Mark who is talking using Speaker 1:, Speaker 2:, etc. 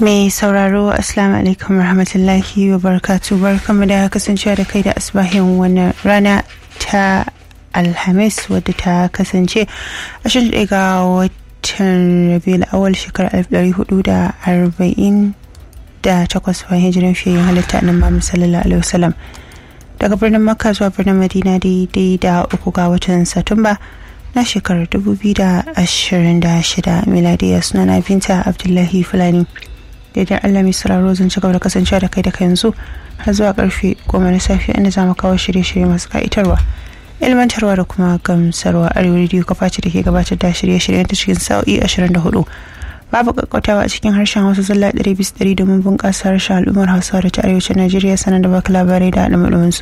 Speaker 1: mai sauraro assalamu alaikum rahmatullahi wa barakatu barkamu da kasancewa da kai da asbahin wannan rana ta alhamis wadda ta kasance 21 ga watan rabiul awal shekarar 1440 da takwas bayan hijiran fiye halitta nan mamu sallallahu alaihi wasallam daga birnin makka zuwa birnin madina daidai da uku ga watan satumba na shekarar 2026 miladiya suna na binta abdullahi fulani daidai allah mai sauraro zan ci gaba da kasancewa da kai da kai yanzu har zuwa karfe goma na safe inda za mu kawo shirye-shirye masu ka'itarwa ilmantarwa da kuma gamsarwa arewa rediyo kafa ce da ke gabatar da shirye-shiryen ta cikin sa'o'i 24 babu kakkautawa a cikin harshen hausa zalla 100 domin bunƙasa harshen al'ummar hausa da ta arewacin najeriya sanar da baka labarai da al'amuransu